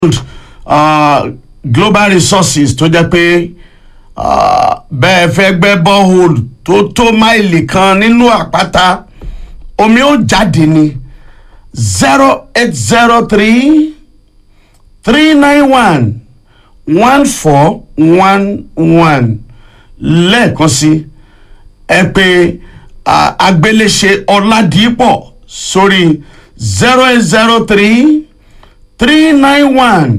uh, global resources tó jẹ́ pé uh, bẹ́ẹ̀ fẹ́ gbẹ́ borehole tó tó máìlì kan nínú àpáta omi ó jáde ní zero eight zero three three nine one one four one one lẹ́ẹ̀kan sí ẹ pé uh, agbéléṣe ọ̀làdìpọ̀ sórí zero eight zero three three nine one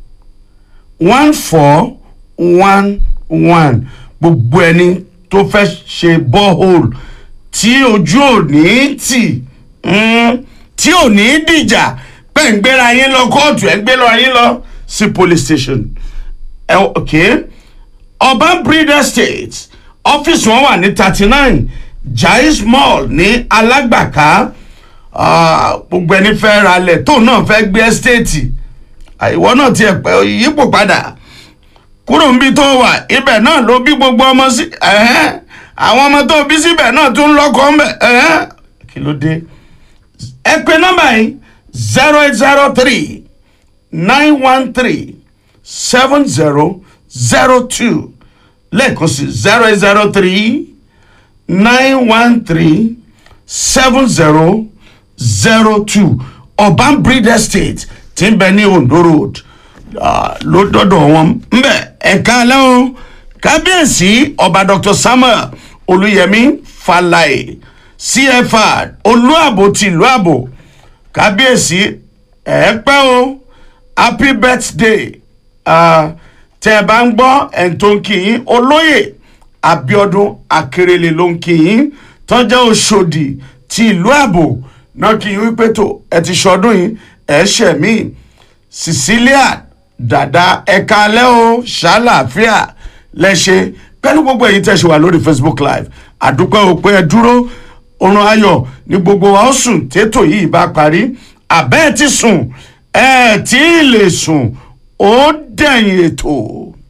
one four one one gbogbo ẹni tó fẹ́ ṣe borehole tí ojú ò ní tì mm, tí ò ní dìjà pé ń gbéra yín lọ kóòtù ẹ̀ ń gbé lọ yín lọ sí police station ẹ ok urban breeder estate ọ́fíìsì wọn wà ní thirty nine jais mall ní alágbàká ah, gbogbo ẹni fẹ́ ralẹ̀ tó náà fẹ́ gbé estate ìwọ náà tiẹ̀ pẹ́ yípo padà kúrò níbi tó wà ibẹ̀ náà ló bí gbogbo ọmọ sí ẹ̀hẹ́n àwọn ọmọ tó bí síbẹ̀ náà tún lọ́kọ̀ ń bẹ̀ ẹ̀hẹ́n kí ló dé ẹ pè nọ́mbà yìí zero eight zero three nine one three seven zero zero two lẹ́ẹ̀kan sí zero eight zero three nine one three seven zero zero two urban breed estate tí ń bẹ ní ondo road ah, ló dọ́dọ̀ wọn ńbẹ ẹ̀ka alẹ́ o kábíyèsí ọba dr samuel olùyẹmí falaye cfr olúàbò tìlú àbò kábíyèsí ẹ pẹ́ o happy birthday ah, tẹ́ ẹ bá ń gbọ́ ẹ̀ tó ń kí yín olóyè abiodun akérèlé ló ń kí yín tọ́jà òṣòdì ti ìlú àbò náà kí yín wípé tó ẹ ti ṣọdún yìí ẹ ṣẹ̀ mí cecilia dada ẹ̀ka alẹ́ o ṣàlàáfíà lẹ́ṣẹ̀ pẹ̀lú gbogbo èyí tẹ̀ ṣe wà lórí facebook live àdúpẹ́ o pé ẹ dúró oorun ayọ̀ ní gbogbo wa ó sùn tètò yìí bá parí àbẹ́ẹ̀ ti sùn ẹ̀ tí ì lè sùn ó dẹ̀yìn ètò.